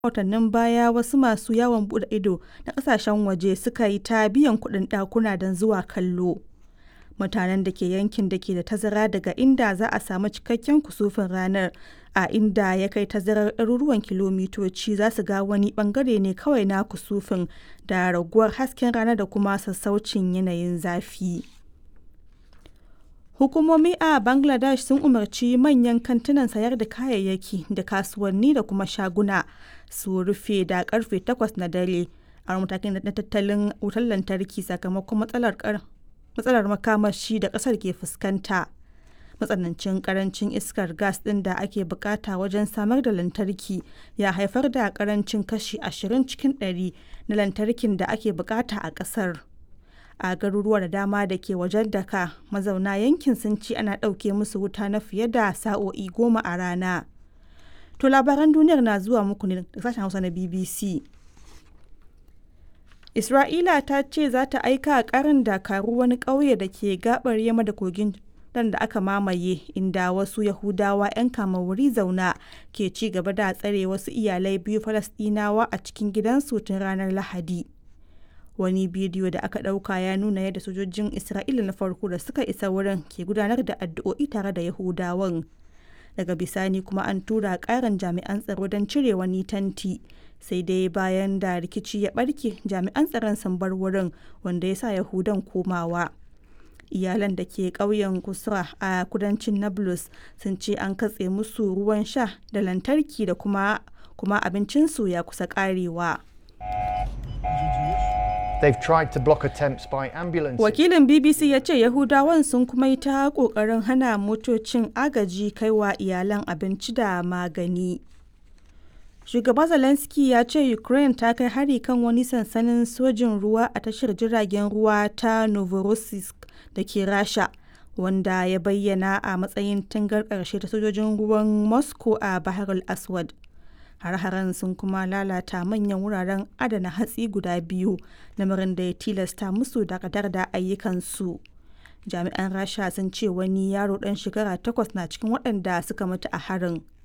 watannin baya wasu masu yawon bude ido na kasashen waje suka yi ta biyan kuɗin ɗakuna don zuwa kallo. Mutanen da ke yankin da ke da tazara daga inda za a samu cikakken kusufin ranar a inda ya kai tazarar ɗaruruwan kilomitoci za su ga wani ɓangare ne kawai na kusufin da raguwar hasken rana da kuma sassaucin yanayin zafi. Hukumomi a Bangladesh sun umarci manyan kantunan sayar da kayayyaki da kasuwanni da kuma shaguna su rufe da karfe 8 na dare a matakin na tattalin wutar lantarki sakamakon matsalar makamashi da kasar ke fuskanta. Matsanancin karancin iskar gas ɗin da ake bukata wajen samar da lantarki ya haifar da karancin kashi 20 cikin ɗari na lantarkin da ake bukata a ƙasar. a garuruwa da dama da ke wajen daka mazauna yankin sun ce ana ɗauke musu wuta na fiye da sa'o'i goma a rana to labaran duniyar na zuwa muku ne da sashen hausa na bbc isra'ila ta ce za ta aika karin dakaru wani ƙauye da ke gabar yamma da kogin dan da aka mamaye inda wasu yahudawa 'yan kama wuri zauna ke ci gaba da tsare wasu iyalai biyu falasɗinawa a cikin gidansu tun ranar lahadi wani bidiyo da aka ɗauka ya nuna yadda sojojin isra'ila na farko da suka isa wurin ke gudanar da addu'o'i tare da yahudawan daga bisani kuma an tura ƙarin jami'an tsaro don cire wani tanti sai dai bayan da rikici ya ɓarke jami'an tsaron sun bar wurin wanda ya sa yahudan komawa iyalan da ke ƙauyen kusra a kudancin nablus sun ce an katse musu ruwan sha da lantarki da kuma kuma abincinsu ya kusa ƙarewa. They've tried to block attempts by ambulances. Wakilin BBC ya ce Yahudawan sun kuma yi ta ƙoƙarin hana motocin agaji kaiwa iyalan abinci da magani. Shugaba Zelensky ya ce Ukraine ta kai hari kan wani sansanin sojin ruwa a tashar jiragen ruwa ta Novorossiysk da ke Rasha, wanda ya bayyana a matsayin tangar ƙarshe ta sojojin ruwan Moscow a Bahar al-Aswad. har-haren sun kuma lalata manyan wuraren adana hatsi guda biyu lamarin da ya tilasta musu dakatar da ayyukansu jami'an rasha sun ce wani yaro dan shekara takwas na cikin waɗanda suka mutu a harin